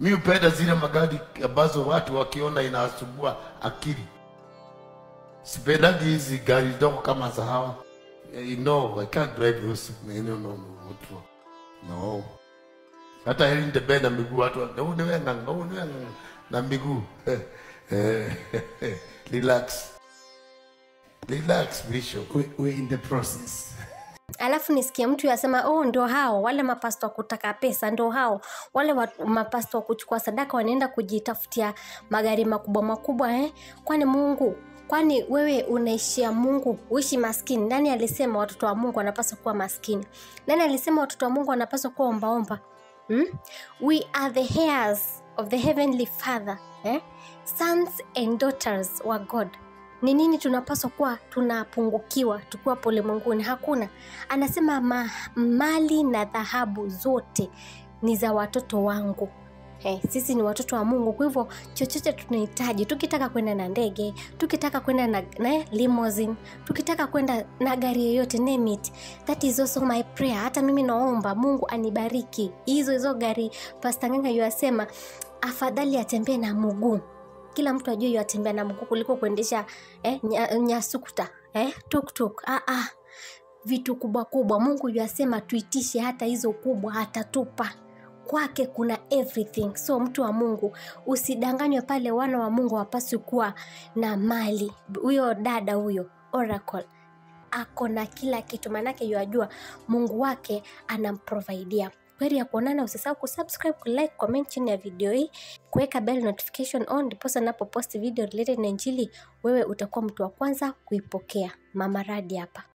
Mi hupenda zile magari ambazo watu wakiona inawasumbua akili. Sipendagi hizi gari ndogo kama za hawa. Eh, No, I can't drive those. No, no, no, no. No. Hata heri nitembee na miguu watu wa- "Ngau niwe nga- ngau niwe nga-" na miguu. Eh, Relax. Relax, Bishop. We, we're in the process. alafu nisikie mtu yasema oh ndo hao wale mapasto wa kutaka pesa ndo hao wale wa, mapasto wa kuchukua sadaka wanaenda kujitafutia magari makubwa makubwa eh? kwani mungu kwani wewe unaishia mungu uishi maskini nani alisema watoto wa mungu wanapaswa kuwa maskini nani alisema watoto wa mungu wanapaswa kuwa ombaomba hmm? we are the heirs of the heavenly father eh? sons and daughters wa god ni nini tunapaswa kuwa tunapungukiwa tukiwa polimwenguni hakuna anasema ma, mali na dhahabu zote ni za watoto wangu Hey, sisi ni watoto wa mungu kwa hivyo chochote tunahitaji tukitaka kwenda na ndege tukitaka kwenda na, na limousine tukitaka kwenda na gari yoyote name it that is also my prayer hata mimi naomba mungu anibariki hizo hizo gari pastanganga yuasema afadhali atembee na mguu kila mtu ajue yatembea na mguu kuliko kuendesha eh, nya- nyasukuta eh, tuktuk ah, ah. vitu kubwa kubwa mungu yuasema tuitishe hata hizo kubwa atatupa kwake kuna everything so mtu wa mungu usidanganywe pale wana wa mungu wapaswi kuwa na mali huyo dada huyo oracle ako na kila kitu maanake yuajua mungu wake anamprovaidia kweri ya kuonana usisahau kusubscribe kulike comment chini ya video hii kuweka bell notification on ndiposa napoposti video related na injili wewe utakuwa mtu wa kwanza kuipokea mama radi hapa